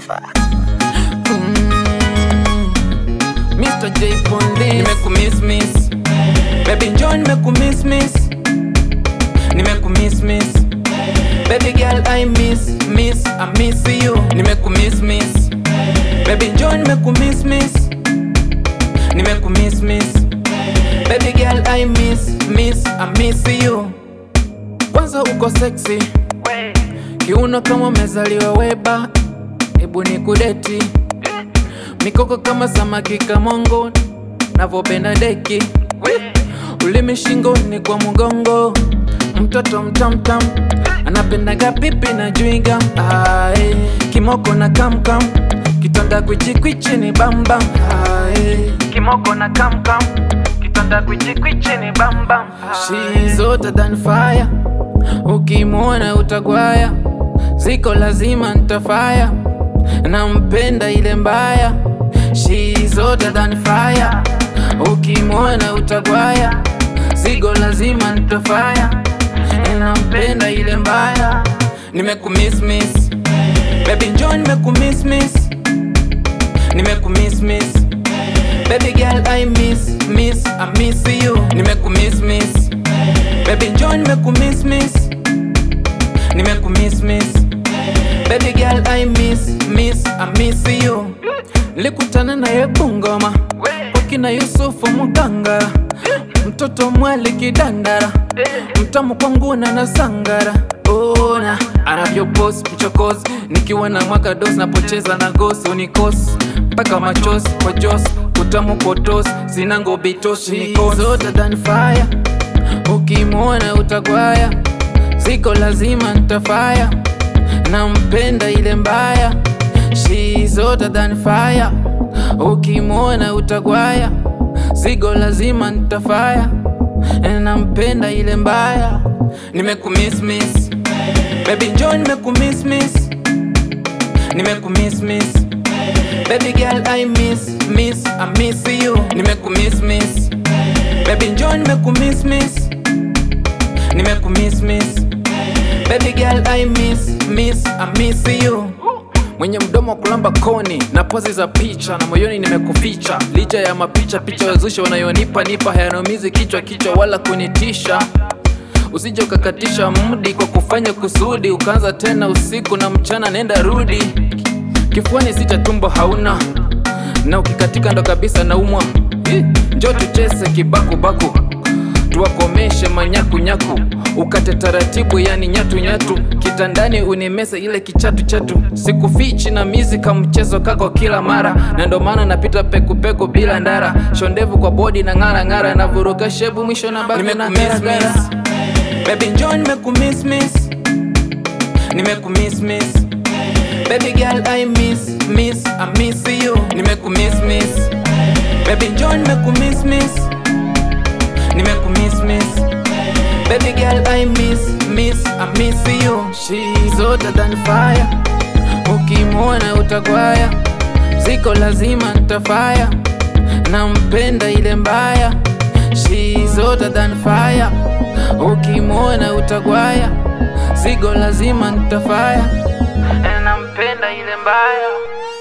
Forever. Mr. J Pondi Nimekumiss miss Baby njoo nimekumiss miss Nimekumiss miss Baby girl I miss miss I miss you Nimekumiss miss Baby njoo nimekumiss miss Nimekumiss miss Baby girl I miss miss I miss you Kwanza uko sexy Kiuno kama umezaliwa weba Hebu nikudeti mikoko kama samaki kamongo navopenda deki ulimi shingoni kwa mgongo mtoto mtamtam anapendaga pipi na juiga Ae, kimoko na kamkam kitanda kwichikwichi ni bambam Ae, kimoko na kamkam kitanda kwichikwichi ni bambam She's hotter than fire ukimwona utagwaya ziko lazima ntafaya nampenda ile mbaya She's hotter than fire ukimwona utagwaya zigo lazima ntafaya nampenda ile mbaya nimekumiss miss baby njoo nimekumiss miss nimekumiss miss baby girl I miss miss I miss you nimekumiss miss baby njoo nimekumiss miss nimekumiss miss baby girl I miss miss I miss you Nilikutana naye Bungoma wakina Yusufu Mugangara, mtoto mwali kidandara, mtamu kwangu na nasangara ona anavyopos mchokozi, nikiwa na mwaka dos napocheza na gosi unikosi mpaka machozi kwa jos utamu potos sina ngobitoshi hotter than fire, ukimwona utagwaya, ziko lazima ntafaya, nampenda ile mbaya She's hotter than fire Ukimwona utagwaya Zigo lazima nitafaya Nampenda ile mbaya Nimekumiss miss Baby njoo nimekumiss miss Nimekumiss miss Baby girl I miss miss I miss you Nimekumiss miss Baby njoo nimekumiss miss Nimekumiss miss Baby girl I miss miss I miss you mwenye mdomo wa kulamba koni na pozi za picha na moyoni nimekuficha, licha ya mapicha picha wazusha unayonipa nipa hayanumizi kichwa kichwa wala kunitisha. Usije ukakatisha mudi kwa kufanya kusudi, ukaanza tena usiku na mchana, nenda rudi. Kifuani sita tumbo hauna, na ukikatika ndo kabisa naumwa. Ih, Njoo tucheze kibakubaku tuwakomeshe manyakunyaku, ukate taratibu, yani nyatu nyatu, kitandani unimese ile kichatu chatu, sikufichi na mizi ka mchezo kako kila mara, na ndo maana napita pekupeku bila ndara, shondevu kwa bodi na ng'ara ng'ara, na vuruga shebu mwisho na baki na gara gara. Baby njoo nimekumiss miss, nimekumiss miss Baby girl I miss miss I miss you, nimekumiss miss Baby njoo nimekumiss miss nimekumiss miss Baby girl I miss miss I miss you She's hotter than fire Ukimwona utagwaya Ziko lazima ntafaya Nampenda ile mbaya She's hotter than fire Ukimwona utagwaya Zigo lazima ntafaya Nampenda ile mbaya